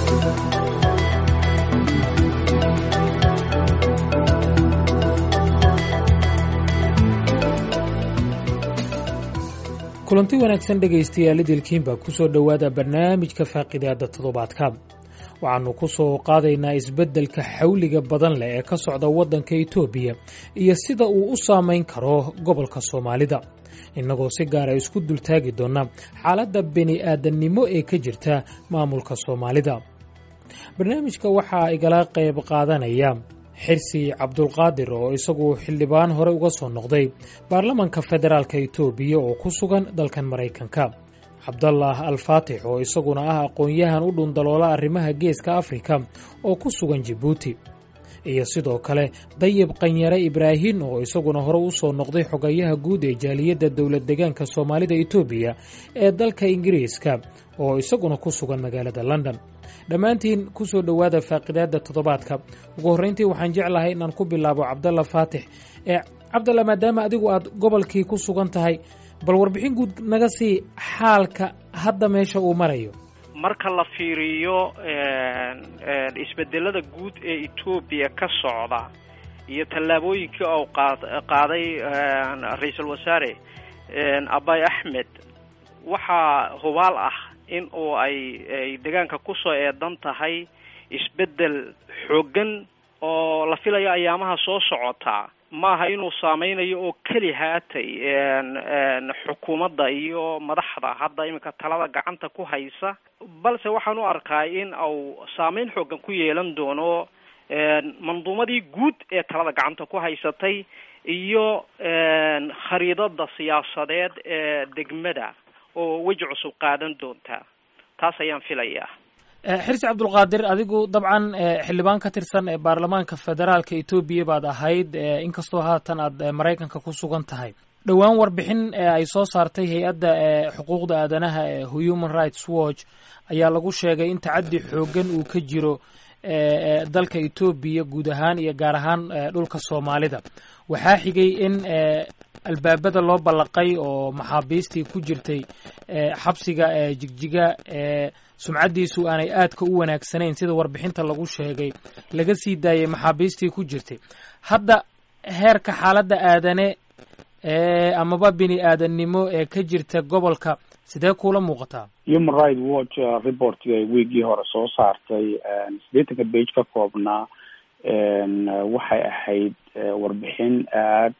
kulanti wanaagsan dhegaystayaal idilkiinba ku soo dhowaada barnaamijka faaqidaada toddobaadka waxaannu ku soo qaadaynaa isbeddelka xawliga badan leh ee ka socda waddanka etoobiya iyo sida uu u saamayn karo gobolka soomaalida innagoo si gaara isku dultaagi doonna xaaladda bini aadannimo ee ka jirta maamulka soomaalida barnaamijka waxaa igala qayb qaadanaya xirsi cabdulqaadir oo isagu xildhibaan hore uga soo noqday baarlamanka federaalk etoobiya oo ku sugan dalkan maraykanka cabdallah alfaatix oo isaguna ah aqoon-yahan u dhundaloola arrimaha geeska afrika oo ku sugan jibuuti iyo sidoo kale dayib qanyare ibraahin oo isaguna hore u soo noqday xogayaha guud ee jaaliyadda dowlad degaanka soomaalida etoobiya ee dalka ingiriiska oo isaguna ku sugan magaalada london dhammaantiin ku soo dhowaada faaqidaadda toddobaadka ugu horrayntii waxaan jeclahay inaan ku bilaabo cabdalla faatix ee cabdalla maadaama adigu aad gobolkii ku sugan tahay bal warbixin guud naga sii xaalka hadda meesha uu marayo marka la fiiriyo isbedelada guud ee etoobiya ka socda iyo tallaabooyinkii uu qaaday ra-iisul wasaare abay axmed waxaa hubaal ah in uu ay ay deegaanka kusoo eedan tahay isbeddel xooggan oo la filayo ayaamaha soo socota maaha inuu saameynayo oo keli haatay xukuumadda iyo madaxda hadda iminka talada gacanta ku haysa balse waxaan u arkaa in uu saameyn xooggan ku yeelan doono manduumadii guud ee talada gacanta ku haysatay iyo khariidada siyaasadeed ee degmada oo weji cusub qaadan doonta taas ayaan filayaa xirsi cabdulqaadir adigu dabcan xildhibaan ka tirsan ee baarlamaanka federaalka etoobiya baad ahayd inkastoo haatan aad maraykanka ku sugan tahay dhowaan warbixin ay soo saartay hay-adda xuquuqda aadanaha ee human rights watch ayaa lagu sheegay in tacaddi xooggan uu ka jiro dalka etoobiya guud ahaan iyo gaar ahaan dhulka soomaalida waxaa xigay in albaabada loo ballaqay oo maxaabiistii ku jirtay xabsiga jigjiga sumcaddiisu aanay aadka u wanaagsanayn sida warbixinta lagu sheegay laga sii daayay maxaabiistii ku jirtay hadda heerka xaaladda aadane amaba bini aadannimo ee ka jirta gobolka sidee kuula muuqataa human right watch reportga wiigii hore soo saartay siddeetanka bage ka koobnaa waxay ahayd warbixin aad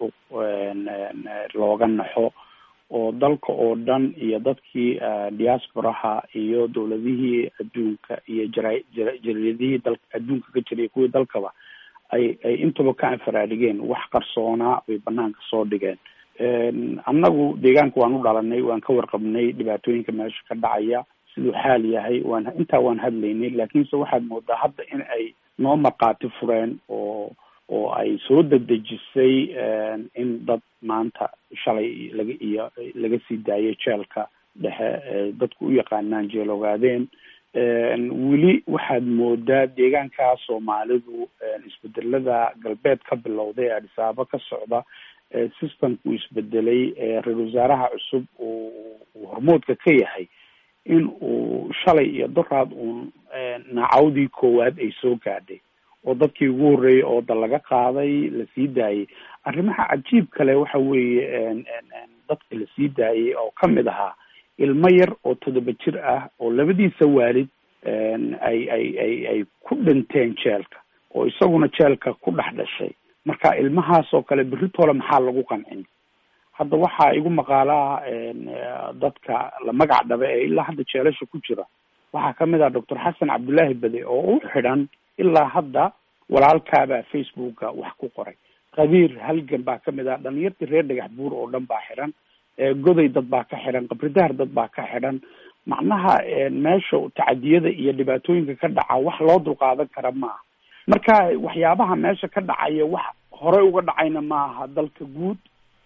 looga naxo oo dalka oo dhan iyo dadkii diasporaha iyo dowladihii adduunka iyo jara jaridihii dal adduunka ka jiray kuwii dalkaba ay ay intaba ka anfaraadigeen wax qarsoonaa bay banaanka soo dhigeen annagu deegaanka waan u dhalanay waan ka warqabnay dhibaatooyinka meesha ka dhacaya siduu xaal yahay waan intaa waan hadlaynay laakiinse waxaad moodaa hadda in ay noo markhaati fureen oo oo ay soo dedejisay in dad maanta shalay laga iyo laga sii daayay jeelka dhexe dadku u yaqaanaan jeel ogaadeen weli waxaad moodaa deegaanka soomaalidu isbedelada galbeed ka bilowday ee adhisaabo ka socda systemku isbedelay ra-isul wasaaraha cusub uu hormoodka ka yahay in uu shalay iyo doraad uun nacawdii koowaad ay soo gaadhay oo dadkii ugu horreeyay oo da laga qaaday lasii daayay arrimaha cajiib kale waxa weeye dadka lasii daayay oo kamid ahaa ilmo yar oo toddoba jir ah oo labadiisa waalid ay ay ay ay ku dhinteen jeelka oo isaguna jeelka ku dhex dhashay marka ilmahaas oo kale beritoole maxaa lagu qancin hadda waxaa igu maqaalaa dadka la magac dhaba ee ilaa hadda jeelasha ku jira waxaa kamid ah doctor xasan cabdullaahi bade oo u xidhan ilaa hadda walaalkaabaa facebooka wax ku qoray qabiir halgan baa kamid ah dhalinyartii reer dhagax buur oo dhan baa xidhan goday dad baa ka xidhan qabridaar dad baa ka xidhan macnaha meesha tacadiyada iyo dhibaatooyinka ka dhaca wax loo dulqaadan kara maaha marka waxyaabaha meesha ka dhacaya wax horey uga dhacayna maaha dalka guud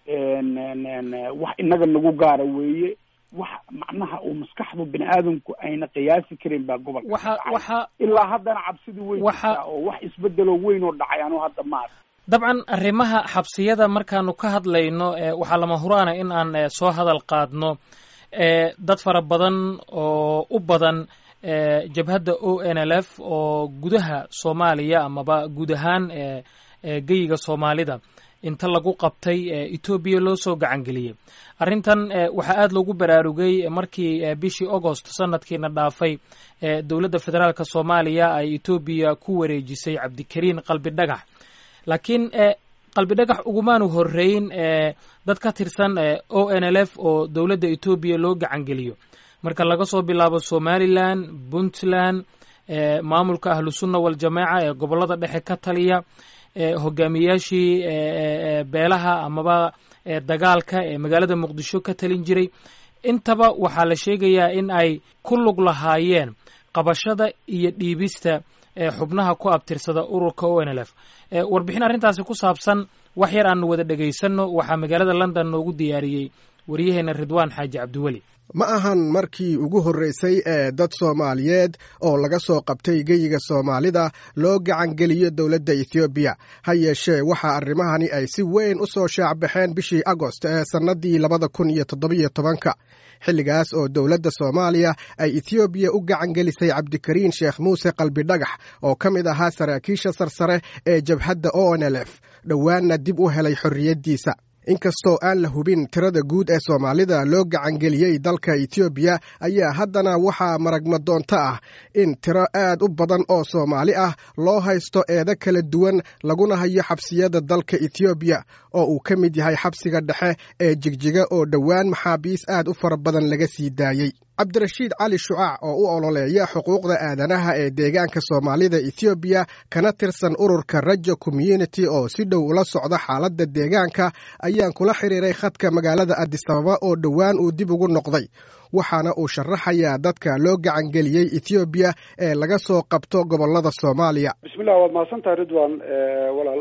wax inaga nagu gaara weeye wax macnaha uu maskaxdu bini aadamku ayna qiyaasi karin baa gobolka waxa waxa ilaa haddana cabsidi weyn waxa oo wax isbedelo weyn oo dhacay anu hadda maarka dabcan arrimaha xabsiyada markaanu ka hadlayno waxaa lama huraana in aan soo hadal qaadno dad fara badan oo u badan jabhadda o n l f oo gudaha soomaaliya amaba guud ahaan geyiga soomaalida inta lagu qabtay etoobiya loo soo gacan geliyey arrintan waxaa aada loogu baraarugay markii bishii agost sanadkiina dhaafay dowladda federaalk soomaaliya ay etoobiya ku wareejisay cabdikariin qalbi dhagax laakiin qalbi dhagax ugumaanu horeyn dad ka tirsan o n l f oo dowladda etoobiya loo gacan geliyo marka laga soo bilaabo somalilan puntland maamulka ahlu sunna waljamaaca ee gobollada dhexe ka taliya hogaamiyaashii beelaha amaba dagaalka ee magaalada muqdisho ka talin jiray intaba waxaa la sheegayaa in ay ku lug lahaayeen qabashada iyo dhiibista xubnaha ku abtirsada ururka o n l f warbixin arrintaasi ku saabsan wax yar aanu wada dhegaysanno waxaa magaalada london noogu diyaariyey waryaheena ridwaan xaaji cabdiweli ma ahan markii ugu horreysay ee dad soomaaliyeed oo laga soo qabtay geyiga soomaalida loo gacangeliyo dowladda ethoobiya ha yeeshee waxaa arrimahani ay si weyn u soo shaacbaxeen bishii agost ee sannadii labada kun iyo toddobiyo tobanka xilligaas oo dowladda soomaaliya ay ethoobiya u gacangelisay cabdikariin sheekh muuse qalbi dhagax oo ka mid ahaa saraakiisha sarsare ee jabhadda o n l f dhowaanna dib u helay xorriyaddiisa inkastoo aan la hubin tirada guud ee soomaalida loo gacangeliyey dalka etoobiya ayaa haddana waxaa maragmadoonto ah in tiro aad u badan oo soomaali ah loo haysto eedo kala duwan laguna hayo xabsiyada dalka etoobiya oo uu ka mid yahay xabsiga dhexe ee jigjiga oo dhowaan maxaabiis aad u fara badan laga sii daayey cabdirashiid cali shucaac oo u ololeeya xuquuqda aadanaha ee deegaanka soomaalida ethoobiya kana tirsan ururka rajo community oo si dhow ula socda xaaladda deegaanka ayaan kula xiriiray khadka magaalada adisababa oo dhowaan uu dib ugu noqday waxaana uu sharaxayaa dadka loo gacangeliyey ethoobiya ee laga soo qabto gobollada soomaaliya bismillah waad mahadsantahay ridwan walaal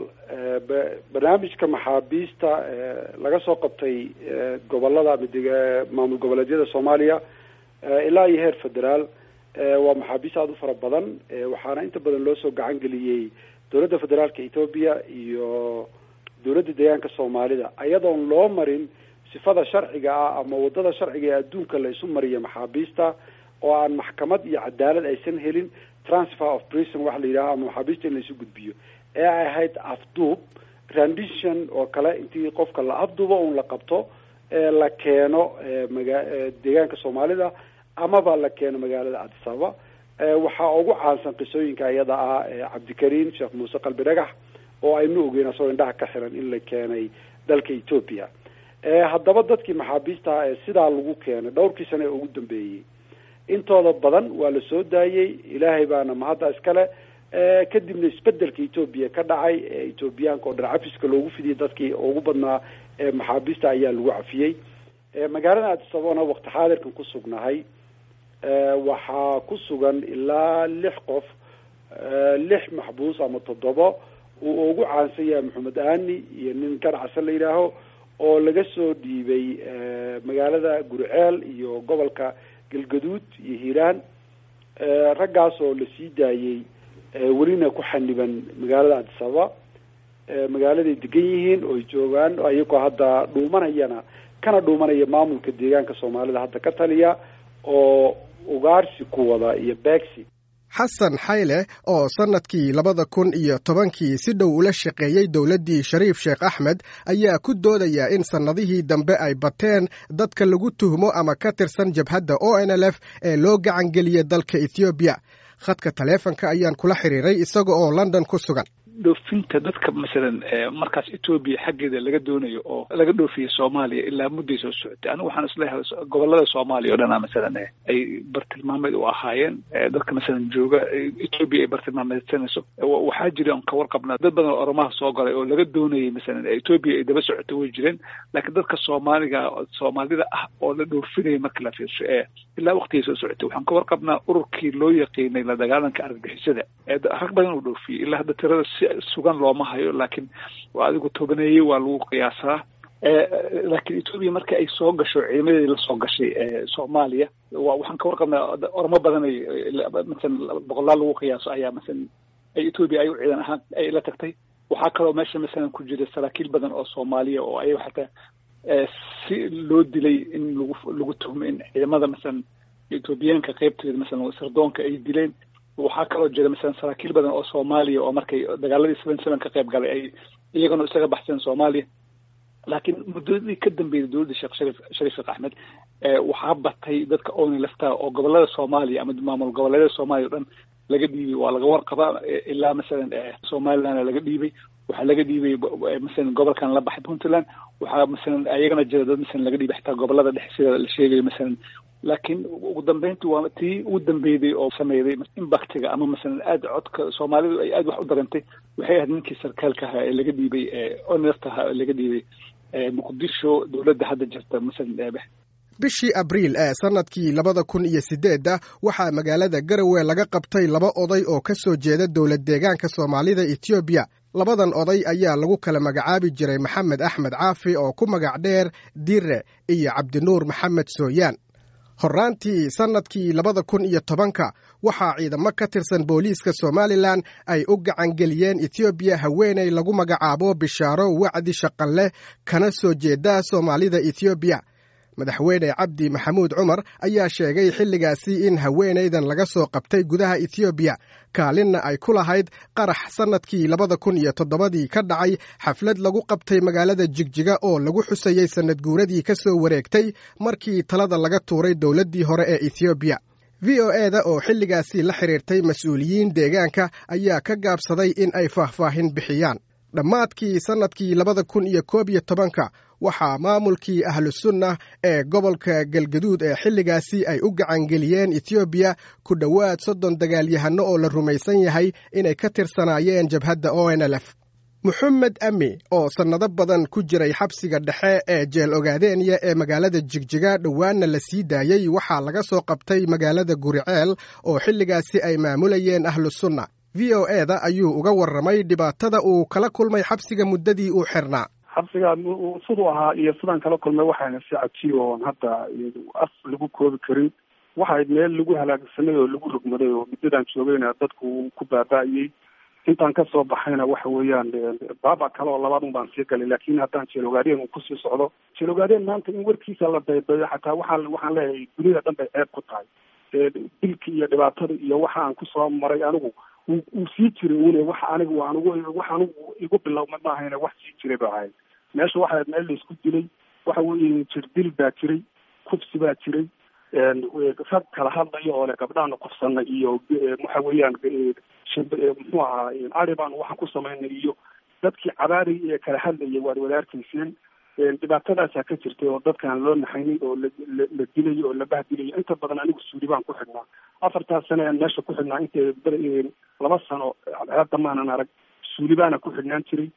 barnaamijka maxaabiista laga soo qabtay gobolada maamul goboleedyada soomaaliya ilaa iyo heer federaal waa maxaabiis aada u fara badan waxaana inta badan loo soo gacan geliyey dowladda federaalka etoobiya iyo dowladda deegaanka soomaalida ayadoon loo marin sifada sharciga ah ama wadada sharciga ee adduunka la isu mariya maxaabiista oo aan maxkamad iyo cadaalad aysan helin transfer of prison waxa la yidhaha ama maxaabiista in la isu gudbiyo ee ay ahayd afduub rendition oo kale intii qofka la afduubo un la qabto la keeno maga deegaanka soomaalida amaba la keeno magaalada addis ababa waxaa ugu caansan qisooyinka iyada ah cabdikariin sheekh muuse qalbi dhagax oo aynu ogeyn asagoo indhaha ka xiran in la keenay dalka ethoopia haddaba dadkii maxaabiistaha ee sidaa lagu keenay dhowrkii sane ee ugu dambeeyey intooda badan waa la soo daayey ilaahay baana mahadda iskale kadibna isbedelka etoobiya ka dhacay ee etoobiyaanka oo dhan cafiska loogu fidiyey dadkii ugu badnaa maxaabiista ayaa lagu cafiyey magaalada addis ababana wakti xaadirkan ku sugnahay waxaa ku sugan ilaa lix qof lix maxbuus ama toddoba uu ugu caansan yahay maxamed aani iyo nin ganacsan la yidhaaho oo laga soo dhiibay magaalada gurceel iyo gobolka galgaduud iyo hiiraan raggaas oo la sii daayey welina ku xaniban magaalada addis ababa magaaladay degan yihiin ooy joogaan ayagoo hadda dhuumanayana kana dhuumanaya maamulka deegaanka soomaalida hadda ka taliya oo ugaarsi ku wada iyo beegsi xasan xayle oo sannadkii labada kun iyo tobankii si dhow ula shaqeeyey dowladdii shariif sheekh axmed ayaa ku doodaya in sannadihii dambe ay bateen dadka lagu tuhmo ama ka tirsan jabhadda o n l f ee loo gacangeliyey dalka ethoobiya khadka taleefonka ayaan kula xiriiray isaga oo london ku sugan dhoofinta dadka masalan markaas etoobiya xaggeeda laga doonayo oo laga dhoofiya soomaaliya ilaa mudday soo socotay anigu waxaan isleeyahay gobolada soomaaliya o dhana masalan ay bartilmaameed u ahaayeen dadka masalan jooga etoobiya ay bartilmaameedsanayso waxaa jira on ka warqabnaa dad badan oo oromaha soo galay oo laga doonayay masalan etoobiya ay daba socotay way jireen laakiin dadka soomaaliga soomaalida ah oo la dhoofinaya marka la fiirsho ee ilaa waqtigay soo socotay waxaan ka warqabnaa ururkii loo yaqiinay la dagaalanka argagixisada rag badan uu dhoofiyey ilaa hadda tirada si sugan looma hayo laakiin adigu tobaneeyey waa lagu qiyaasaa laakiin etoobiya marka ay soo gasho ciidamadii lasoo gashay soomaaliya waxaan ka warqabnaa ormo badan ay masalan boqolaal lagu qiyaaso ayaa masalan ay etoobiya ay u ciidan ahaan ay la tagtay waxaa kaloo meesha masalan ku jira saraakiil badan oo soomaaliya oo ayaga xataa si loo dilay in lagu lagu tuhmo in ciidamada masalan etoobiyaanka qeybteeda masalan sardoonka ay dileen waxaa kaloo jira masalan saraakiil badan oo soomaaliya oo markay dagaaladii seven seven ka qayb galay ay iyagana isaga baxseen soomaaliya laakiin muddadii ka dambeeyay dowladda sheekh sharif sharif sheekh axmed waxaa batay dadka ooni laftaa oo gobolada soomaaliya ama maamul goboleedyada soomaaliya o dhan laga dhiibay waa laga warqabaa ilaa masalan somalilandna laga dhiibay waxaa laga dhiibay masalan gobolkan la baxay puntland waxaa masalan ayagana jira dad masalan laga dhiibay xitaa gobolada dhexe sida la sheegayo masalan laakiin ugu dambeyntii waa tii ugu dambeeyday oo sameeyday impactiga ama masalan aada codka soomaalidu ay aada wax u darantay waxay ahayd ninkii sarkaalka ahaa ee laga dhiibay onest ahaa ee laga dhiibay muqdisho dowladda hadda jirta masalan bishii abriil ee sannadkii labada kun iyo siddeedda waxaa magaalada garowe laga qabtay laba oday oo ka soo jeeda dowlad deegaanka soomaalida etoobiya labadan oday ayaa lagu kala magacaabi jiray maxamed axmed caafi oo ku magac dheer dire iyo cabdinuur maxamed sooyaan horraantii sannadkii labada kun iyo tobanka waxaa ciidamo ka tirsan booliiska somalilan ay u gacangeliyeen etoobiya haweenay lagu magacaabo bishaaro wacdi shaqanleh kana soo jeeda soomaalida etoobiya madaxweyne cabdi maxamuud cumar ayaa sheegay xilligaasi in haweenaydan laga soo qabtay gudaha etoobiya kaalinna ay ku lahayd qarax sannadkii labada kun iyo toddobadii ka dhacay xaflad lagu qabtay magaalada jigjiga oo lagu xusayey sannad guuradii ka soo wareegtay markii talada laga tuuray dowladdii hore ee etoobiya v o e da oo xilligaasi la xidhiirtay mas-uuliyiin deegaanka ayaa ka gaabsaday in ay faahfaahin bixiyaan dhammaadkii sannadkii labada kun iyo koob iyo tobanka waxaa maamulkii ahlusunna ee gobolka galgaduud ee xilligaasi ay u gacangeliyeen etoobiya ku dhowaad soddon dagaalyahanno oo la rumaysan yahay inay ka tirsanaayeen jabhadda o n l f moxamed ami oo sannado badan ku jiray xabsiga dhexe ee jeel ogaadeenya ee magaalada jigjiga dhowaanna la sii daayey waxaa laga soo qabtay magaalada guriceel oo xilligaasi ay maamulayeen ahlusunna v o e da ayuu uga warramay dhibaatada uu kala kulmay xabsiga muddadii uu xirnaa xabsiga siduu ahaa iyo sidaan kala kulmay waxayna si cajiib oon hadda af lagu koobi karin waxayd meel lagu halaagsanay oo lagu rogmaday oo muddadan joogayna dadku ku baaba'ayey intaan kasoo baxayna waxa weeyaan baaba kale oo labaad un baan sii galay laakin haddaan jeelogaadeen uu kusii socdo jeelogaadeen maanta in warkiisa la daydayo xataa waxaan waxaan leeyahay dunida dhan bay ceeb ku tahay dilki iyo dhibaatada iyo waxa aan kusoo maray anigu uu sii jiray une wax anigu anigu wax anigu igu bilowma maahayna wax sii jiray ba ahayd meesha waxaa meel laisku dilay waxa weeye jirdil baa jiray kufsi baa jiray rag kala hadlayo oo le gabdhaana kufsana iyo waxa weeyaan muxuu ahaa ari baanu waxaan ku samaynay iyo dadkii cabaarayay ee kala hadlayay waad wadaarkayseen dhibaatadaasaa ka jirtay oo dadkaan loo naxaynin oo la dilayo oo la bahdilayo inta badan anigu suuli baan ku xidhnaa afartaas sane aan meesha ku xidhnaa inta laba sano hadda maanan arag suuli baana ku xidhnaan jiray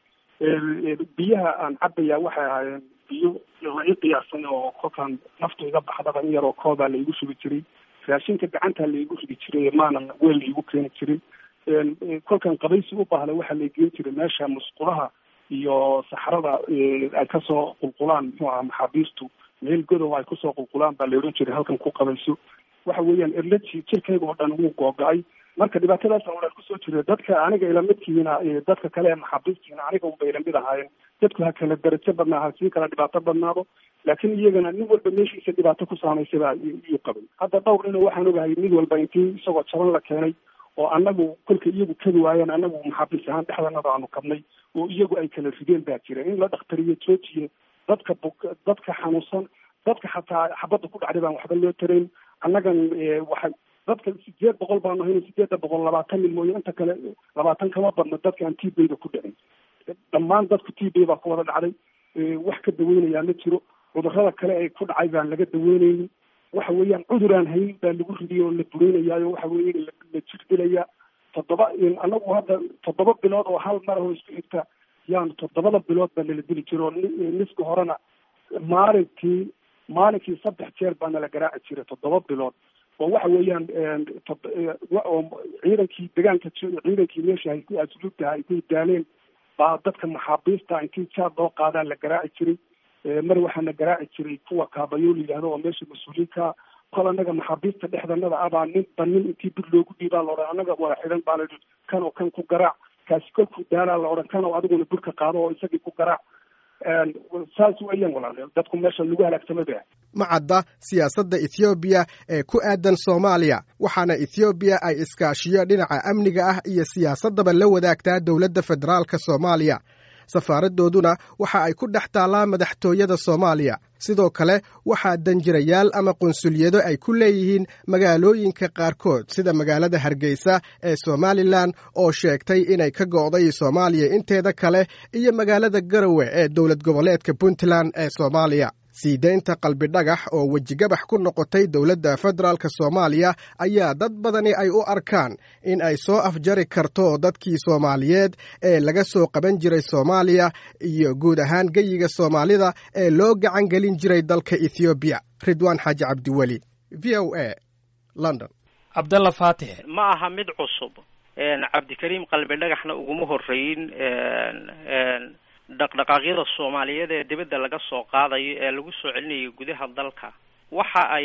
biyaha aan cabayaa waxay ahaayeen biyo la ii qiyaasan oo kolkaan naftu iga baxdaba in yaroo koobaa laigu shubi jiray raashinka gacantaa laigu ridi jiray maanan weel laigu keeni jirin kolkaan qabaysi u baahda waxaa la geen jiray meesha musqulaha iyo saxrada ay kasoo qulqulaan muxuu ahaa maxaabiistu meel godow ay kusoo qulqulaan baa la odhan jiray halkan ku qabayso waxa weeyaan erlaji jirkayga oo dhan wuu googo-ay marka dhibaatadaasa oo dhan kusoo jira dadka aniga ilamidkiina dadka kale ee maxaabiistiina aniga unbay ilamid ahaayeen dadku ha kala darajo badnaa ha sii kala dhibaato badnaado laakiin iyagana nin walba meeshiisa dhibaato ku saamaysay baa iyuu qabay hadda dhowr nin waxaan ogahay mid walba intii isagoo jaban la keenay oo anagu kolka iyagu kadi waayeen anagu maxaabiis ahaan dhexdanada aanu kabnay oo iyagu ay kala rideen baa jira in la dhakhtariyo joojiye dadka buk dadka xanuunsan dadka xataa xabadda ku dhacday baan waxba loo tarayn annagan waxay dadka sideed boqol baanu hayna sideedda boqol labaatan nin mooye inta kale labaatan kama badna dadka aan t bayda ku dhicin dhammaan dadku t bay baa ku wada dhacday wax ka daweynayaa ma jiro cudurrada kale ee ku dhacay baan laga daweynaynin waxa weeyaan cudur aan hayn baa lagu ridiyay oo la bureynayaayo waxa weeye la jir dilayaa toddoba anagu hadda toddoba bilood oo hal mar oo isku xigta yaan toddobada bilood baa nala dili jiro niska horena maalinkii maalinkii saddex jeer baa nala garaaci jiray toddoba bilood oo waxa weeyaan oo ciidankii degaanka ciidankii meesha hay ku asluubtaha ay ku daaleen baa dadka maxaabiista intii jaad loo qaadaa la garaaci jiray mar waxaana garaaci jiray kuwa kaabayo la yidhahdo oo meesha mas-uuliinka kol anaga maxaabiista dhexdanada abaa ninba nin intii bir loogu dhiibaa la odhan anaga wada xidan baa layihi kan oo kan ku garaac kaasi kolkuu daalaa la odhan kan oo adiguna burka qaado oo isagii ku garaac saas weeyaan walaal dadku meesha lagu halaagsamay bay ma cadda siyaasadda ethoobiya ee ku aadan soomaaliya waxaana ethoobiya ay iskaashiyo dhinaca amniga ah iyo siyaasaddaba la wadaagtaa dowladda federaalka soomaaliya safaaraddooduna waxa ay ku dhex taallaa madaxtooyada soomaaliya sidoo kale waxaa danjirayaal ama qunsulyado ay ku leeyihiin magaalooyinka qaarkood sida magaalada hargeysa ee somalilan oo sheegtay inay ka go'day soomaaliya inteeda kale iyo magaalada garowe ee dowlad goboleedka puntland ee soomaaliya sii daynta qalbidhagax oo wejigabax ku noqotay dowladda federaalk soomaaliya ayaa dad badani ay u arkaan in ay soo afjari karto dadkii soomaaliyeed ee laga soo qaban jiray soomaaliya iyo guud ahaan geyiga soomaalida ee loo gacan gelin jiray dalka ethoobiya ridwaan xaaji cabdiweli v o a london cabdalla faatix ma aha mid cusub cabdikariim qalbidhagaxna uguma horeyn dhaqdhaqaaqyada soomaaliyeed ee dibadda laga soo qaadayo ee lagu soo celinayo gudaha dalka waxa ay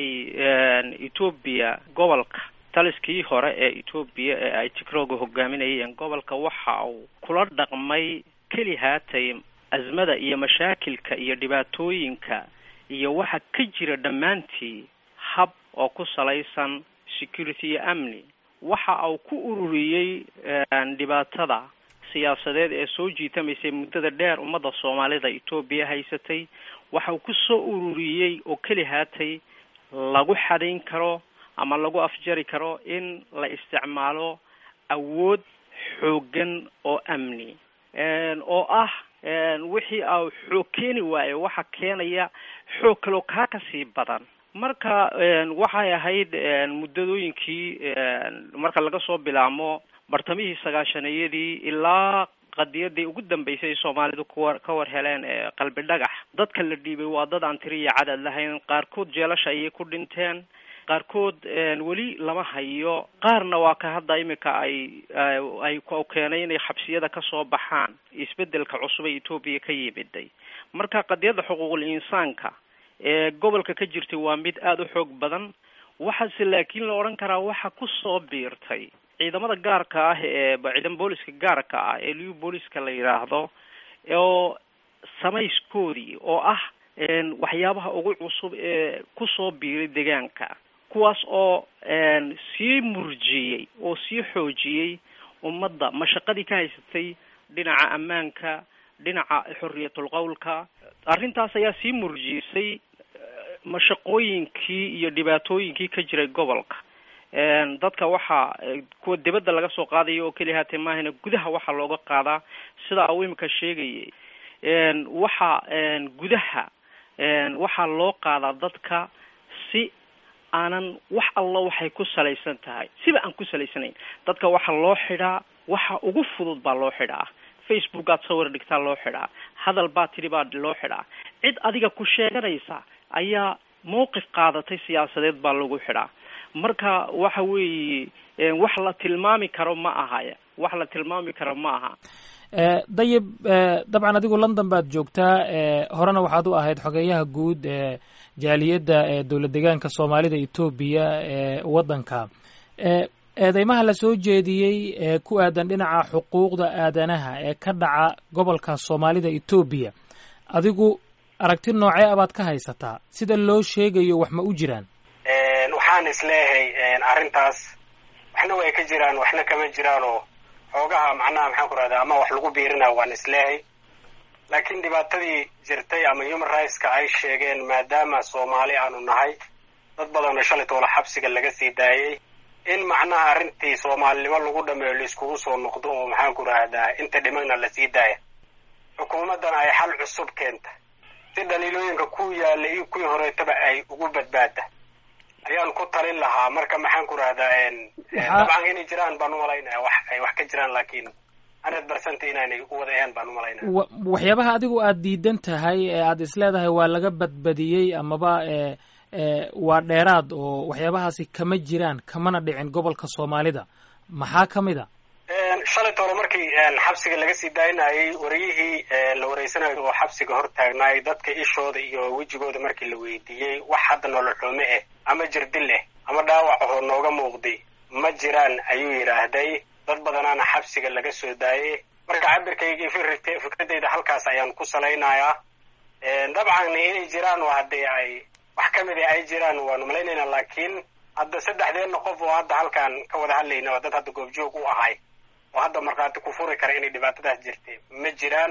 etoobiya gobolka taliskii hore ee etoobiya ee ay tigrooga hogaaminayeen gobolka waxa uu kula dhaqmay keli haatay azmada iyo mashaakilka iyo dhibaatooyinka iyo waxa ka jira dhammaantii hab oo ku salaysan security iyo amni waxa uu ku ururiyey dhibaatada siyaasadeed ee soo jiitamaysay muddada dheer ummadda soomaalida etoobiya haysatay waxa uu ku soo ururiyey oo keli haatay lagu xadayn karo ama lagu afjari karo in la isticmaalo awood xooggan oo amni oo ah wixii a xoog keeni waayo waxa keenaya xoog kaloo kaa kasii badan marka waxay ahayd muddadooyinkii marka laga soo bilaamo bartamihii sagaashaneyadii ilaa qadiyadii ugu dambeysay soomaalidu kuwa ka war heleen ee qalbi dhagax dadka la dhiibay waa dad aan tiriya cadad lahayn qaarkood jeelasha ayay ku dhinteen qaarkood weli lama hayo qaarna waa ka hadda imika ay ay keenay inay xabsiyada kasoo baxaan isbedelka cusub ee etoobiya ka yimiday marka qadiyadda xuquuqul insaanka ee gobolka ka jirtay waa mid aada u xoog badan waxaase laakiin la odhan karaa waxa kusoo biirtay ciidamada gaarka ah ee ciidan booliska gaarka ah ee liu booliska la yidhaahdo oo samayskoodii oo ah waxyaabaha ugu cusub ee kusoo biiray deegaanka kuwaas oo sii murjiyey oo sii xoojiyey ummadda mashaqadii ka haysatay dhinaca ammaanka dhinaca xorriyatul qowlka arrintaas ayaa sii murjisay mashaqooyinkii iyo dhibaatooyinkii ka jiray gobolka dadka waxaa kuwa dibadda laga soo qaadayo oo keliya haatee maahana gudaha waxaa looga qaadaa sida uu imika sheegayay waxa gudaha waxaa loo qaadaa dadka si aanan wax alla waxay ku salaysan tahay siba aan ku salaysanayn dadka waxaa loo xidhaa waxa ugu fudud baa loo xidhaa facebook aad sawir dhigtaa loo xidhaa hadal baa tidhi baa loo xidhaa cid adiga ku sheeganaysa ayaa mawqif qaadatay siyaasadeed baa lagu xidhaa marka waxa weeye wax la tilmaami karo ma aha wax la tilmaami karo ma aha dayib dabcan adigu london baad joogtaa horena waxaad u ahayd xogeeyaha guud ee jaaliyadda ee dowlad deegaanka soomaalida etoobiya ee waddanka eedeymaha la soo jeediyey ee ku aadan dhinaca xuquuqda aadanaha ee ka dhaca gobolka soomaalida etoobiya adigu aragti noocee abaad ka haysataa sida loo sheegayo wax ma u jiraan waxaan isleeyahay arrintaas waxna way ka jiraan waxna kama jiraan oo xoogaha macnaha maxaan ku rahdaa ama wax lagu biirina waan isleeyahay laakiin dhibaatadii jirtay ama human rightska ay sheegeen maadaama soomaali aanu nahay dad badanoo shalay toola xabsiga laga sii daayay in macnaha arrintii soomaalinimo lagu dhameeyo laiskugu soo noqdo oo maxaan ku rahdaa inta dhimagna lasii daaya xukuumaddana ay xal cusub keenta si dhaliilooyinka ku yaalla iyo kuwii horeetaba ay ugu badbaada ayaan ku talin lahaa marka maxaan ku rahdaa dabcan inay jiraan baan umalaynaya wax ay wax ka jiraan laakiin hundred percent inaanay u wada ahayn baan umalaynaya waxyaabaha adigu aada diidan tahay ee aada isleedahay waa laga badbadiyey amaba waa dheeraad oo waxyaabahaasi kama jiraan kamana dhicin gobolka soomaalida maxaa ka mid a shalay toole markii xabsiga laga sii daayinayay wariyihii la wareysanayo oo xabsiga hor taagnaay dadka ishooda iyo wejigooda markii la weydiiyey wax hadda nolol xume ah ama jirdil ah ama dhaawac ahoo nooga muuqday ma jiraan ayuu yidhaahday dad badanaana xabsiga laga soo daayay marka cabirkayga fikr fikradeyda halkaas ayaan ku salaynayaa dabcan inay jiraan oo haddii ay wax ka mid a ay jiraan waanu malaynaynaa laakiin hadda saddexdeenna qof oo hadda halkaan ka wada hadlayna oo dad hadda goobjoog u ahay oo hadda markhaati ku furi kara inay dhibaatadaas jirtay ma jiraan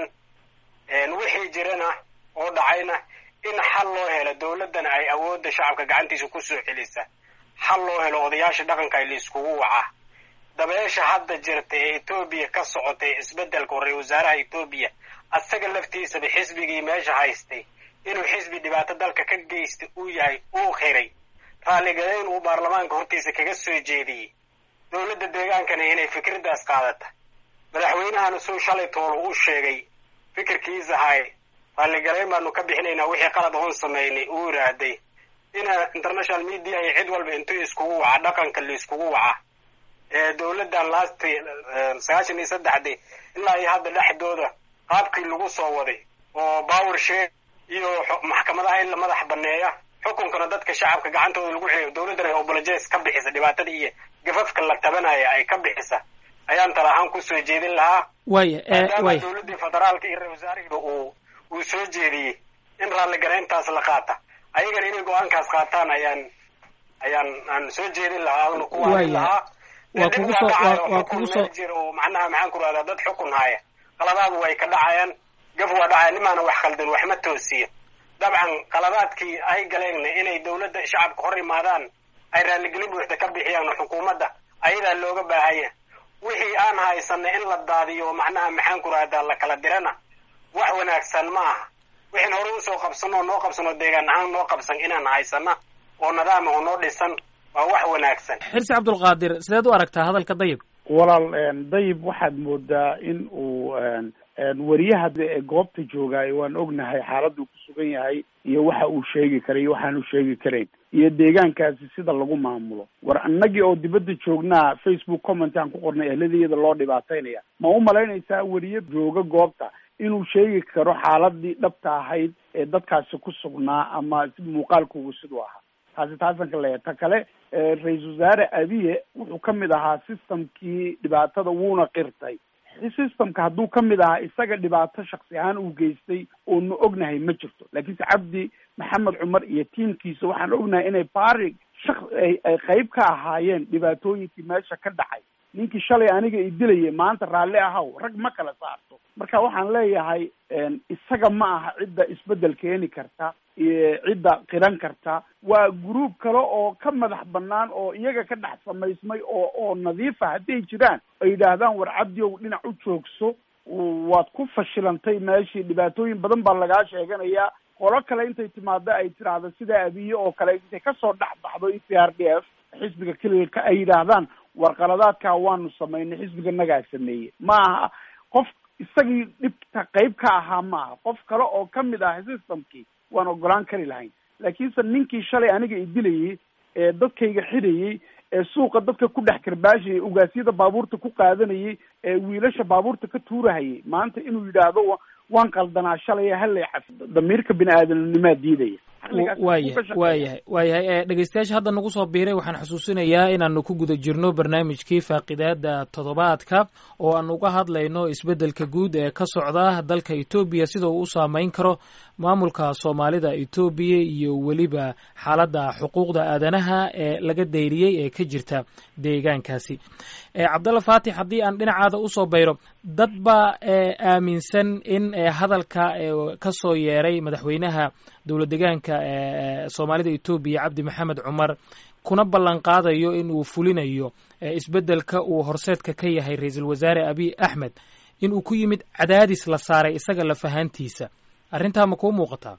wixii jirana oo dhacayna in xal loo helo dawladdana ay awoodda shacabka gacantiisa kusoo celisa xal loo helo odayaasha dhaqanka ay laiskugu waca dabeesha hadda jirta ee etoobiya ka socotay isbeddelka ra-isul wasaaraha etoobiya asaga laftiisaba xisbigii meesha haystay inuu xisbi dhibaato dalka ka geystay uu yahay uu xiray raalligadayn uu baarlamaanka hortiisa kaga soo jeediyey dowladda deegaankana inay fikraddaas qaadata madaxweynahana suu shalay toolo u sheegay fikirkiisa hay raalligalayn baanu ka bixinaynaa wixii qalad oon samaynay uu yidhaahday ina international media iyo cid walba intuu iskugu waca dhaqanka la iskugu waca dowladdan laasti sagaashan iyo saddexdii ilaa iyo hadda dhexdooda qaabkii lagu soo waday oo power share iyo maxkamadaha in la madax baneeya xukunkana dadka shacabka gacantooda lagu celiyo dowladdana ay obolojes ka bixisa dhibaatada iyo gafafka la tabanaya ay ka bixisa ayaan tala ahaan kusoo jeedin lahaa waya maadaama waya dowladdii federaalka iyo ra-isul wasaarihiiba uu uu soo jeediyey in raalligarayntaas la qaata ayagana inay go-aankaas qaataan ayaan ayaan aan soo jeedin lahaa aanu ku waanin Waya. lahaa Waa Dib kugu waa soo- dhacayo, waa- waa xukun kugu meel soo- jira oo macnaha maxaan ku rahdaa dad xukun haya qaladaadu way ka dhacayaan gaf waa dhacaya nimaana wax khaldan wax ma toosiyo dabcan qaladaadkii ay galeenna inay dowladda shacabka hor imaadaan ay raalligelin buuxda ka bixiyaan oo xukuumadda ayadaa looga baahanya wixii aan haysana in la daadiyo macnaha maxaan ku rahdaa la kala dirana wax wanaagsan ma aha wixin hore usoo qabsano oo noo qabsano deegaan ahaan noo qabsan inaan haysana oo nidaama oo noo dhisan waa wax wanaagsan xirsi cabdulqaadir sideed u aragtaa hadalka dayib walaal dayib waxaad moodaa in uu wariyaha ee goobta joogaayo waan ognahay xaaladuu ku sugan yahay iyo waxa uu sheegi karay iyo waxaanu sheegi karayn iyo deegaankaasi sida lagu maamulo war annagii oo dibadda joognaa facebook comment aan ku qornay ehladiyada loo dhibaataynaya ma u malaynaysaa weriye jooga goobta inuu sheegi karo xaaladii dhabta ahayd ee dadkaasi ku sugnaa ama muuqaalkoogu siduu ahaa taasi taasan ka leeyahay ta kale ra-iisul wasaare abiye wuxuu ka mid ahaa systemkii dhibaatada wuuna qirtay systemka hadduu ka mid ahaa isaga dhibaato shaksi ahaan uu geystay oonu ognahay ma jirto laakiinse cabdi maxamed cumar iyo tiimkiisa waxaan ognahay inay bari shak ay ay qayb ka ahaayeen dhibaatooyinkii meesha ka dhacay ninkii shalay aniga i dilayay maanta raalli ahaw rag ma kala saarto marka waxaan leeyahay isaga ma aha cidda isbeddel keeni karta cidda qiran karta waa gruub kale oo ka madax banaan oo iyaga ka dhex samaysmay oo oo nadiifa hadday jiraan ay yidhaahdaan war cabdiow dhinac u joogso waad ku fashilantay meeshii dhibaatooyin badan baa lagaa sheeganayaa qolo kale intay timaado ay tiraahdo sida abiye oo kale intay kasoo dhex baxdo e c r d f xisbiga kelilka ay yidhaahdaan warqaladaadkaa waanu samaynay xisbiga nagaa sameeyey ma aha qof isagii dhibta qayb ka ahaa ma aha qof kale oo kamid ah systemkii waan ogolaan kari lahayn laakiinse ninkii shalay aniga i dilayey ee dadkayga xidhayey ee suuqa dadka ku dhex karbaashayay ugaasyada baabuurta ku qaadanayay ee wiilasha baabuurta ka tuurahayay maanta inuu yidhaahdo waan qaldanaa shalay hallay caf damiirka bini aadamnimaa diidaya waayahay waayahay waayahay dhegeystayaasha hadda nagu soo biiray waxaan xusuusinayaa inaanu ku guda jirno barnaamijkii faaqidaada toddobaadka oo aan uga hadlayno isbeddelka guud ee ka socda dalka etoobiya sida uu u saameyn karo maamulka soomaalida etoobiya iyo weliba xaaladda xuquuqda aadanaha ee laga dayriyey ee ka jirta deegaankaasi cabdalla faatix haddii aan dhinacaada usoo bayro dad baa aaminsan in hadalka ka soo yeeray madaxweynaha dowlad deegaanka soomaalida etoobiya cabdi maxamed cumar kuna ballan qaadayo in uu fulinayo isbeddelka uu horseedka ka yahay ra-iisul wasaare abiy axmed in uu ku yimid cadaadis la saaray isaga lafahantiisa arrintaa ma kuu muuqataa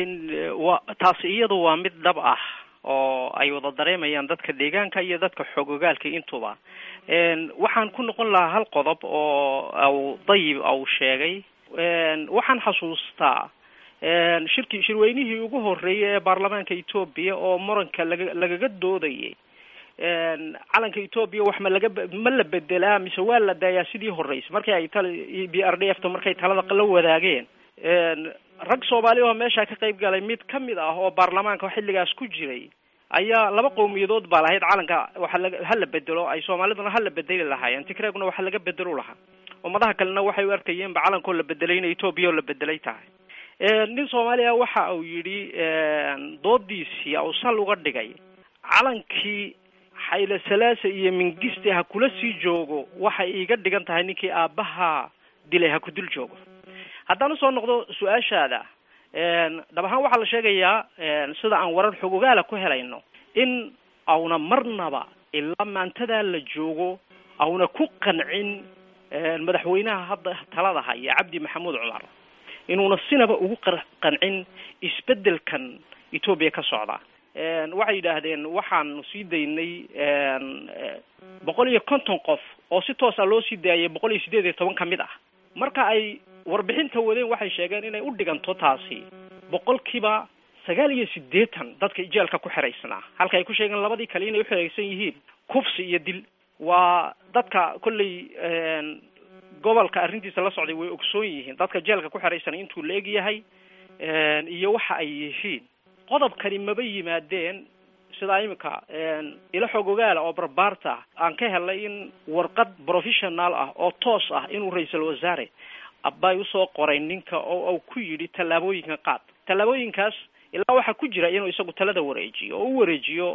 wa taasi iyadu waa mid dhab ah oo ay wada dareemayaan dadka deegaanka iyo dadka xoogogaalka intuba waxaan ku noqon lahaa hal qodob oo aw dayib au sheegay waxaan xasuustaa shirki shirweynihii ugu horreeyay ee baarlamaanka etoobiya oo muranka laga lagaga doodayay calanka etoobiya wax ma laga ma la bedelaa mise waa la daayaa sidii horreysay markii ay tala b r d f ta markay talada la wadaageen rag soomaali oo meesha ka qayb galay mid ka mid ah oo baarlamaanka xilligaas ku jiray ayaa laba qowmiyadood baa lahayd calanka waxa laga hala bedelo ay soomaaliduna hala bedeli lahaayeen tigreeguna waxa laga bedelo lahaa ummadaha kalena waxay u arkayeenba calankoo la bedelay in etoobiya oo la bedelay tahay nin soomaaliya waxa uu yidhi doodiisii uu sal uga dhigay calankii xayle salaasa iyo mingiste ha kula sii joogo waxay iiga dhigan tahay ninkii aabbaha dilay ha ku dul joogo haddaan usoo noqdo su-aashaada dhab ahaan waxaa la sheegayaa sida aan warar xog ogaala ku helayno in auna marnaba ilaa maantadaa la joogo auna ku qancin madaxweynaha hadda talada haya cabdi maxamuud cumar inuuna sinaba ugu qancin isbedelkan etoobiya ka socda waxay yidhaahdeen waxaanu sii daynay boqol iyo konton qof oo si toosa loo sii daayay boqol iyo sideed iyo toban ka mid ah marka ay warbixinta wadeen waxay sheegeen inay u dhiganto taasi boqolkiiba sagaal iyo siddeetan dadka jeelka ku xiraysnaa halka ay ku sheegeen labadii kale inay uxiraysan yihiin kufsi iyo dil waa dadka kolley gobolka arrintiisa la socday way ogsoon yihiin dadka jeelka ku xiraysan intuu la eg yahay iyo waxa ay yihiin qodobkani maba yimaadeen sidaa imika ilo xoog ogaala oo barbaarta aan ka helay in warqad professional ah oo toos ah inuu ra-iisul wasaare abay usoo qoray ninka oo uu ku yidhi tallaabooyinka qaad tallaabooyinkaas ilaa waxaa ku jira inuu isagu talada wareejiyo oo u wareejiyo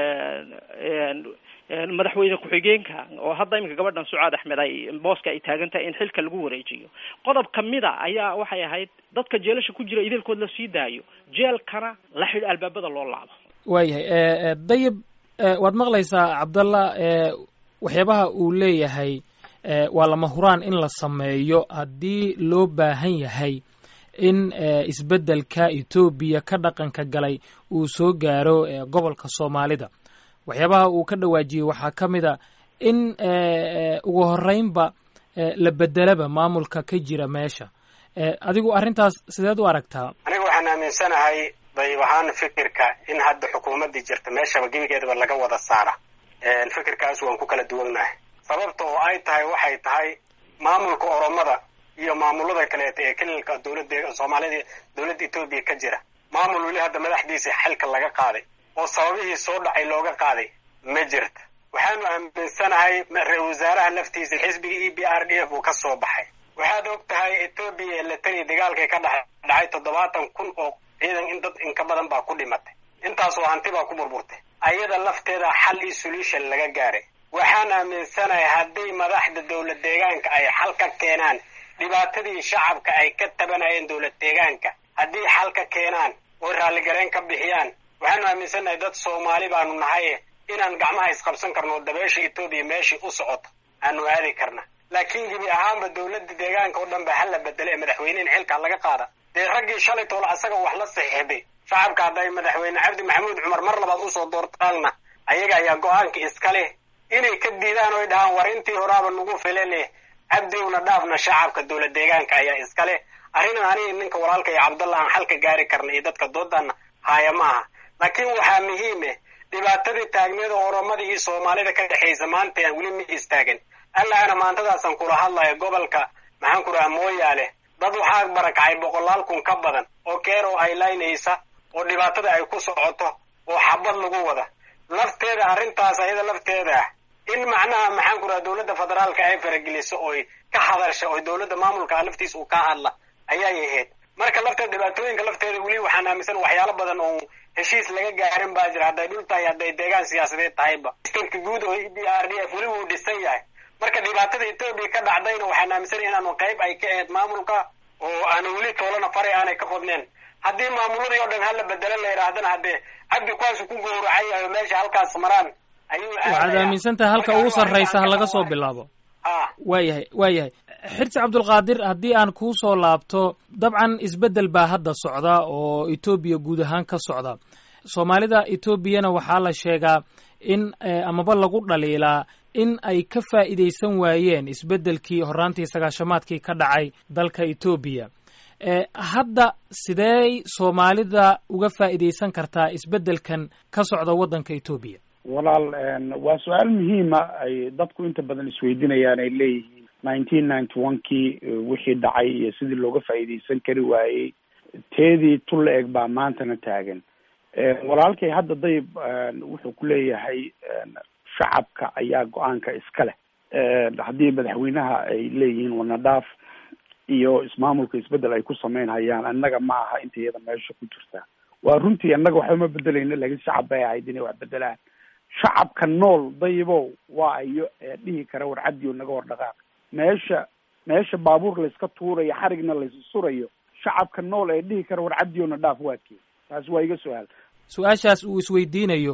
madaxweyne ku-xigeenka oo hadda iminka gabadhan sucaad axmed ay booska ay taagan tahay in xilka lagu wareejiyo qodob kamida ayaa waxay ahayd dadka jeelasha ku jira idaelkood la sii daayo jeelkana la xidh albaabada loo laabo waayahay dayib waad maqlaysaa cabdallah waxyaabaha uu leeyahay waa lama huraan in la sameeyo haddii loo baahan yahay in isbeddelka etoobiya ka dhaqanka galay uu soo gaaro gobolka soomaalida waxyaabaha uu ka dhawaajiyey waxaa ka mid a in ugu horreynba la bedelaba maamulka ka jira meesha adigu arrintaas sideed u aragtaa aniga waxaan aaminsanahay dayib ahaan fikirka in hadda xukuumaddii jirta meeshaba gebigeedaba laga wada saara fikirkaas waan ku kala duwannahay sababta oo ay tahay waxay tahay maamulka oromada iyo maamulada kaleeta ee kelilka dowladda soomaalida dowladda etoobiya ka jira maamul weli hadda madaxdiisa xilka laga qaaday oo sababihii soo dhacay looga qaaday ma jirta waxaanu aaminsanahay ra-isul wasaaraha laftiisa xisbiga e b r d f uu ka soo baxay waxaad og tahay etoobiya ee latani dagaalkay ka dhex dhacay toddobaatan kun oo ciidan in dad inka badan baa ku dhimatay intaasoo hanti baa ku burburtay ayada lafteeda xal iyo solution laga gaaray waxaan aaminsanahay haddii madaxda dowlad deegaanka ay xal ka keenaan dhibaatadii shacabka ay ka tabanayeen dowlad deegaanka haddii xal ka keenaan oo raalligareen ka bixiyaan waxaanu aaminsanahay dad soomaali baanu nahay inaan gacmaha isqabsan karno oo dabeesha etoobiya meeshii u socoto aanu aadi karna laakiin gebi ahaanba dowladda deegaanka oo dhan ba hala bedelo ee madaxweynehin xilkaa laga qaada dee raggii shalay toole asaga wax la saxiixday shacabka hadday madaxweyne cabdi maxamuud cumar mar labaad usoo doortaanna ayaga ayaa go-aanka iska leh inay ka diidaan oy dhahaan war intii horaaba nagu file leh cabdiwna dhaafna shacabka dowlad deegaanka ayaa iska leh arrinan aniga ninka walaalka iyo cabdallah aan xalka gaari karna iyo dadka doodana haaya ma aha laakiin waxaa muhiime dhibaatadii taagneeda oromada iyo soomaalida ka dhexaysa maanta aan weli ma istaagan allaana maantadaasaan kula hadlayo gobolka maxaan ku rahaa mooyaale dad waxaa barakacay boqolaal kun ka badan oo keero ay laynaysa oo dhibaatada ay ku socoto oo xabad lagu wada lafteeda arrintaas ayada lafteeda ah in macnaha maxaan ku rahaa dowladda federaalka ay farageliso oy ka hadasha oo dowladda maamulka laftiisa uu ka hadla ayay ahayd marka lafteeda dhibaatooyinka lafteeda weli waxaan aaminsan waxyaalo badan oo heshiis laga gaarin baa jira hadday dhul tahay hadday deegaan siyaasadeed tahayba stateka guud oo e b r d f weli wuu dhisan yahay marka dhibaatada etoobiya ka dhacdayna waxaan aaminsanay inaanu qayb ay ka ahayd maamulka oo aanu weli toolana faray aanay ka qodneen haddii maamuladii oo dhan hala bedelo la yidhaahdana haddee cabdi kuwaasu ku gowracay yahay meesha halkaas maraan ayuu waxaad aaminsan tahay halka ugu sarraysa ha laga soo bilaabo waayahay waayahay xirsi cabdulqaadir haddii aan kuu soo laabto dabcan isbeddel baa hadda socda oo etoobiya guud ahaan ka socda soomaalida etoobiyana waxaa la sheegaa in amaba lagu dhaliilaa in ay ka faa'iidaysan waayeen isbeddelkii horraantii sagaashamaadkii ka dhacay dalka etoobiya hadda sidee soomaalida uga faa'iidaysan kartaa isbeddelkan ka socda waddanka etoobiya walaal waa su-aal muhiima ay dadku inta badan isweydiinayaan ay leeyihiin nineteen ninety one kii wixii dhacay iyo sidii looga faa'iidaysan kari waayey teedii tul la eg baa maantana taagan walaalkay hadda dayib wuxuu ku leeyahay shacabka ayaa go-aanka iska leh haddii madaxweynaha ay leeyihiin wanadhaaf iyo ismaamulka isbedel ay ku sameynhayaan annaga ma aha inta iyada meesha ku jirta waa runtii annaga waxba ma bedelayno laakiin shacab bay ahayd inay wax bedelaan shacabka nool dayibow waa ayo dhihi kara warcadiyo naga hor dhaqaaq meesha meesha baabuur layska tuurayo xarigna laysa surayo shacabka nool ee dhihi kara warcadiyona dhaaf waa kee taas waa iga su-aal su-aashaas uu isweydiinayo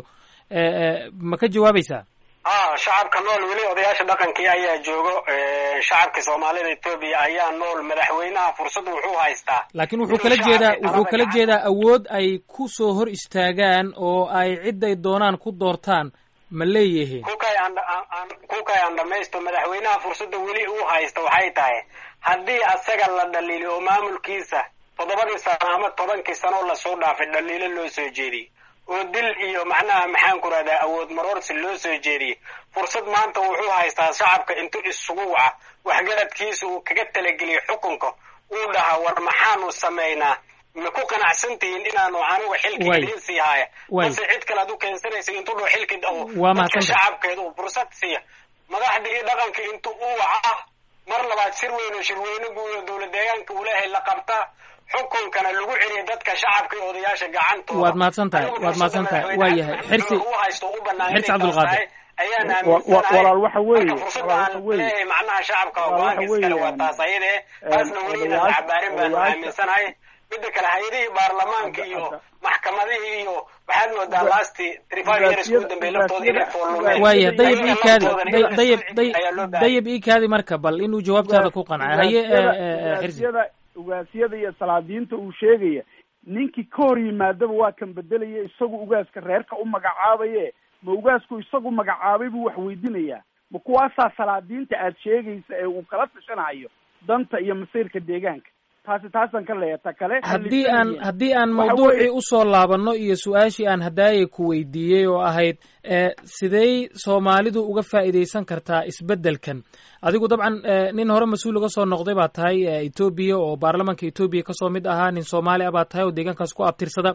ma ka jawaabaysaa a shacabka nool weli odayaasha dhaqankii ayaa joogo shacabka soomaalida etoobiya ayaa nool madaxweynaha fursad wuxuu haystaa laakiin wuxuu kala jeedaa wuxuu kala jeedaa awood ay ku soo hor istaagaan oo ay cidday doonaan ku doortaan ma leeyihiin kukay aan kukay aan dhamaysto madaxweynaha fursadda weli uu haysta waxay tahay haddii asaga la dhaliili oo maamulkiisa toddobadii sano ama tobankii sanoo lasoo dhaafay dhaliilo loo soo jeediyey oo dil iyo macnaha maxaan ku rahdaa awood maroorsi loo soo jeediyey fursad maanta wuxuu haystaa shacabka intuu isugu waca waxgaradkiisa uu kaga talageliyo xukunka uu dhahaa war maxaanu samaynaa ma ku qanacsan tihiin inaanu anigu xilki idiin sii haya mase cid kale ad u keensanaysa intuu dhao xilki dadka shacabkeeda uu fursad siiya madaxdii iyo dhaqanka intuu u waca mar labaad shir weyn oo shirweyne guud oo dowlad deegaanka uu leehay la qabta xukunkana lagu celiya dadka shacabka iyo odayaasha gacantooda waad mahadsan tahay waad mahadsan tahay waa yahay xirsi u haysto u banaan xirsi cabdulqaadir ayaan walaal waxa weeye fursada aan leeyahay macnaha shacabka go-aanka iskale waa taas ayade taasna weli inaan cabaarin baanu aaminsanahay mida kale hay-adihii baarlamaanka iyo maxkamadihii iyo waxaad moodaa lasti trify years ugu dambeey laftooda inay foolumeen waaya dayib iikaadi dayib dayib iikaadi marka bal inuu jawaabtaada ku qanca haye xirsi ugaasyada iyo salaadiinta uu sheegaya ninkii ka hor yimaadaba waa kan bedelaya isagu ugaaska reerka u magacaabaye ma ugaasku isagu magacaabay buu wax weydinayaa ma kuwaasaa salaadiinta aad sheegaysa ee uu kala tashanayo danta iyo masiirka deegaanka taasi taasaan ka leeya ta kale haddii aan haddii aan mawduucii usoo laabanno iyo su-aashii aan hadaayay ku weydiiyey oo ahayd sidey soomaalidu uga faa'iidaysan kartaa isbeddelkan adigu dabcan nin hore mas-uul uga soo noqday baa tahay etoobiya oo baarlamanka etoobiya kasoo mid ahaa nin soomaali a baa tahay oo deegaankaas ku abtirsada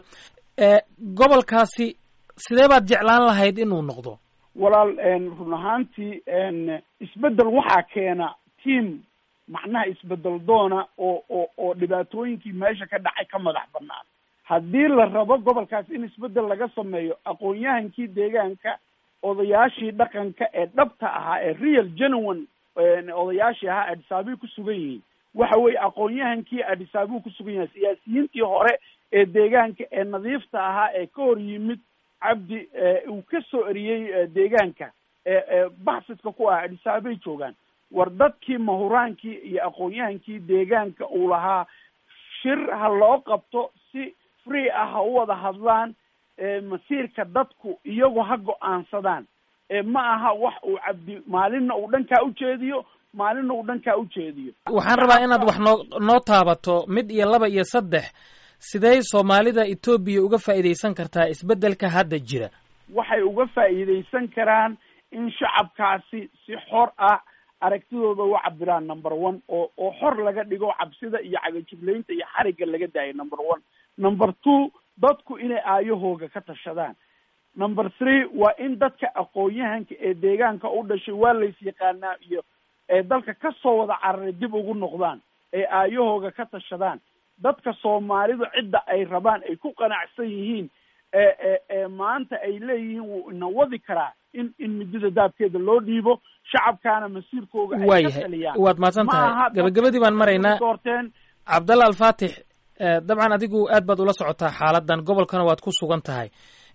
gobolkaasi sidee baad jeclaan lahayd inuu noqdo walaal run ahaantii isbeddel waxaa keena team macnaha isbedel doona oo oo oo dhibaatooyinkii meesha ka dhacay ka madax banaan haddii la rabo gobolkaas in isbedel laga sameeyo aqoon-yahankii deegaanka odayaashii dhaqanka ee dhabta ahaa ee real genuine odayaashii ahaa adisaabiy ku sugan yihiin waxa weeye aqoon-yahankii adisaabiu ku sugan yahay siyaasiyiintii hore ee deegaanka ee nadiifta ahaa ee ka hor yimid cabdi uu ka soo eriyey deegaanka ee baxsidka ku ah adisaabay joogaan war dadkii mahuraankii iyo aqoon-yahankii deegaanka uu lahaa shir ha loo qabto si free ah ha u wada hadlaan masiirka dadku iyagu ha go-aansadaan ma aha wax uu cabdi maalinna uu dhankaa ujeediyo maalinna uu dhankaa ujeediyo waxaan rabaa inaad wax noo noo taabato mid iyo laba iyo saddex sidee soomaalida etoobiya uga faa'iidaysan kartaa isbeddelka hadda jira waxay uga faa'iidaysan karaan in shacabkaasi si xor ah aragtidooda u cabiraan number one oo oo xor laga dhigo cabsida iyo cagajiblaynta iyo xarigga laga daayo number one number two dadku inay aayahooga ka tashadaan number three waa in dadka aqoon-yahanka ee deegaanka u dhashay waa lays yaqaanaa iyo ee dalka kasoo wada cararay dib ugu noqdaan ee aayahooga ka tashadaan dadka soomaalidu cidda ay rabaan ay ku qanacsan yihiin ee ee ee maanta ay leeyihiin wuu ina wadi karaa in in midida daabkeeda loo dhiibo shacabkaana masiirkooga ay ka waayahay taliyaan waad mahadsan tahay gabagabadii baan maraynaa doorteen cabdalla alfaatix dabcan adigu aad baad ula socotaa xaaladan gobolkana waad ku sugan tahay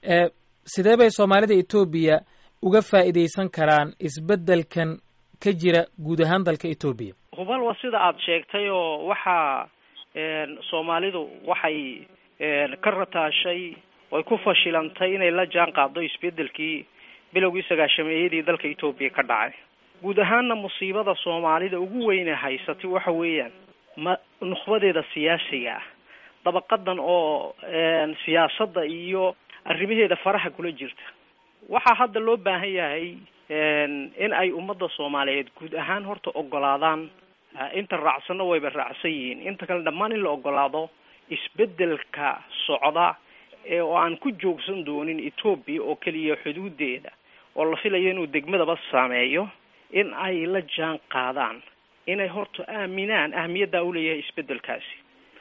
sidee bay soomaalida etoobiya uga faa'iidaysan karaan isbeddelkan ka jira guud ahaan dalka etoobiya hubal waa sida aada sheegtay oo waxaa soomaalidu waxay ka rataashay oy ku fashilantay inay la jaan qaado isbeddelkii bilowgii sagaashameeyadii dalka etoobiya ka dhacay guud ahaanna musiibada soomaalida ugu weyne haysatay waxa weeyaan ma nukhbadeeda siyaasiga ah dabaqadan oo siyaasadda iyo arrimaheeda faraha kula jirta waxaa hadda loo baahan yahay in ay ummadda soomaaliyeed guud ahaan horta ogolaadaan inta raacsanna wayba raacsan yihiin inta kale dhammaan in la ogolaado isbeddelka socda oo aan ku joogsan doonin etoobiya oo keliya xuduudeeda oo la filayo inuu degmadaba saameeyo in ay la jaan qaadaan inay horta aaminaan ahmiyaddaa uleeyahay isbedelkaasi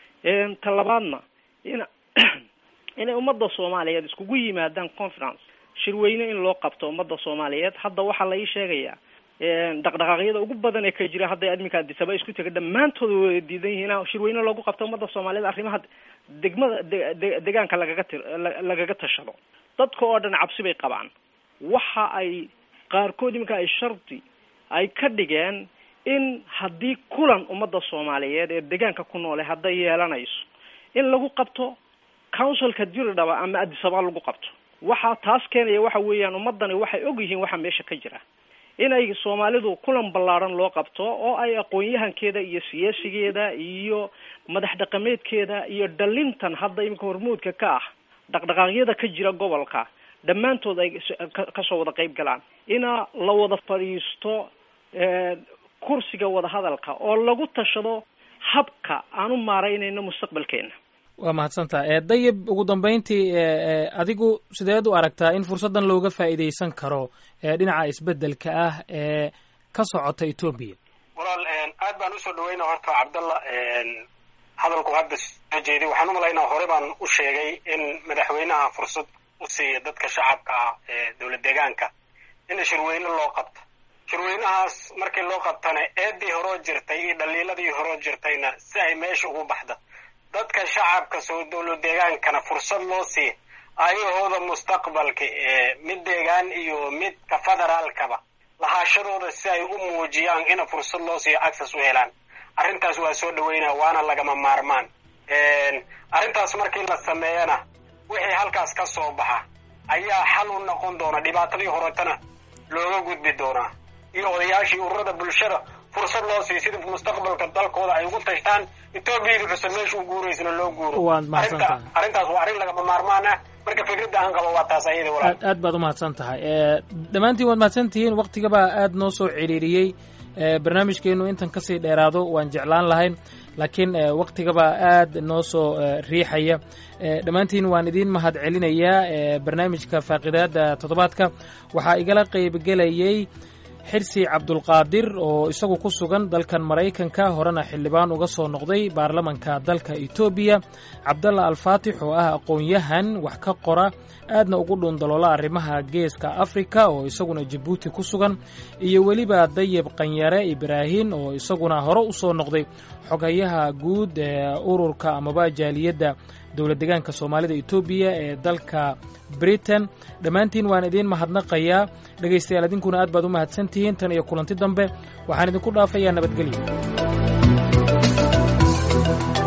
ta labaadna in inay ummadda soomaaliyeed iskugu yimaadaan conference shirweyne in loo qabto ummadda soomaaliyeed hadda waxaa la ii sheegayaa dhaqdhaqaaqyada ugu badan ee ka jira hadday adminka adisaba isku tega dhammaantood way diidan yihiin in shirweyne loogu qabto ummadda soomaaliyeed arrimaha degmada de degaanka lagaga ti lagaga tashado dadka oo dhan cabsi bay qabaan waxa ay qaarkood iminka ay shardi ay ka dhigeen in haddii kulan ummadda soomaaliyeed ee degaanka ku noole hadday yeelanayso in lagu qabto councilka diridhaba ama adisaba lagu qabto waxaa taas keenaya waxa weeyaan ummadani waxay og yihiin waxa meesha ka jira inay soomaalidu kulan ballaaran loo qabto oo ay aqoon-yahankeeda iyo siyaasigeeda iyo madax dhaqameedkeeda iyo dhalintan hadda iminka hormuudka ka ah dhaqdhaqaaqyada ka jira gobolka dhammaantood ay kasoo wada qayb galaan ina la wada fadhiisto kursiga wadahadalka oo lagu tashado habka aan u maaraynayno mustaqbalkeena waa mahadsantaha dayib ugu dambeyntii adigu sideed u aragtaa in fursaddan looga faa'iidaysan karo dhinaca isbeddelka ah ee ka socota etoobiya walaal aad baan usoo dhaweyna horta cabdalla hadalku hadda soo jeeday waxaan u malaynaa hore baan u sheegay in madaxweynaha fursad u siiya dadka shacabka ah ee dowlad deegaanka in shirweyne loo qabto shirweynahaas markii loo qabtana eedii horoo jirtay iyo dhaliiladii horoo jirtayna si ay meesha ugu baxda dadka shacabka soo dowlad deegaankana fursad loo siiya ayahooda mustaqbalka mid deegaan iyo midka federaalkaba lahaashadooda si ay u muujiyaan ina fursad loo siiyo access u helaan arrintaas waa soo dhaweynaa waana lagama maarmaan arrintaas markii la sameeyana wixii halkaas ka soo baxa ayaa xal u noqon doona dhibaatadii horetana looga gudbi doonaa iyo odayaashii ururada bulshada fursad loo siiyo sida mustaqbalka dalkooda ay ugu tashtaan etoobiyada cusub meesha u guuraysana loo guuro arrintaas waa arrin lagama maarmaan ah marka fikradda aan qabo waa taas ayada walaal aad aad baad u mahadsan tahay dhammaantiin waad mahadsan tihiin waktigabaa aad noo soo ciriiriyey barnaamijkeenu intan kasii dheeraado waan jeclaan lahayn laakiin waktigabaa aad noo soo riixaya dhammaantiin waan idiin mahad celinayaa barnaamijka faaqidaada toddobaadka waxaa igala qaybgelayey xirsi cabdulqaadir oo isagu ku sugan dalkan maraykanka horena xildhibaan uga soo noqday baarlamanka dalka etoobiya cabdalla alfaatix oo ah aqoon-yahan wax ka qora aadna ugu dhuundaloola arrimaha geeska afrika oo isaguna jabuuti ku sugan iyo weliba dayib qanyare ibraahin oo isaguna hore u soo noqday xogayaha guud ee ururka amaba jaaliyadda dowlad degaanka soomaalida etoobiya ee dalka britain dhammaantiin waan idiin mahadnaqayaa dhegaystayaal idinkuna aad baad u mahadsan tihiin tan iyo kulanti dambe waxaan idinku dhaafayaa nabadgelyo